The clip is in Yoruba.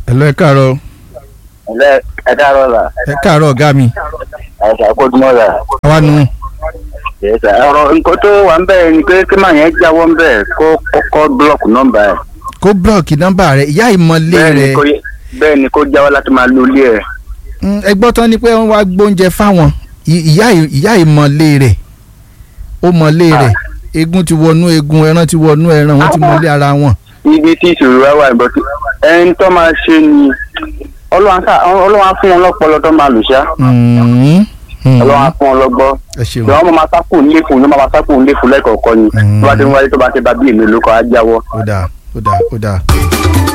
ẹ̀lọ́ ẹ káàárọ̀ ẹ ẹ káàárọ̀ la ẹ káàárọ̀ ọ̀gá mi ẹ ṣàkójúmọ́ la àwa nù yẹsà ọ̀rọ̀ nǹkan tó wà ń bẹ̀ ni pé kí màá yẹn jáwọ́ ń bẹ̀ kó kọ́kọ́ búlọ̀kù nọ́mbà ẹ̀ kó búlọ̀kì nọ́mbà rẹ̀ ìyá ìmọ̀lé bẹ́ẹ̀ ni rẹ̀ kó bẹ́ẹ̀ ni kó jáwọ́ láti máa lo ilé ẹ̀ Mm, ẹ gbọ́ tán ni pé wọ́n wá gbóúnjẹ fáwọn I- ìyá ì- ìyá ìmọ̀lé rẹ̀ ó mọ̀lé rẹ̀ egun ti wọnú egun ẹran ti wọnú ẹran wọ́n ti mọ̀lé ara wọn. ibi tí ìṣòro wa wà níbọ̀ tí ẹni tó máa ṣe ni ọlọ́wọ́n sá- ọlọ́wọ́n á fún wọn lọ́pọlọ tó máa lò ṣá Mm, mm. ọlọ́wọ́n á fún wọn lọ́gbọ́ ẹ ṣeun ìwọ́n mo máa sákò nílé fún un ló máa sákò nílé fún lẹ́kọ̀ọ̀kan ni Mm. tó bá ti ń wáyé tó bá ti bá bí èmi lóko á jáwọ́. ó dáa ó dáa ó dáa.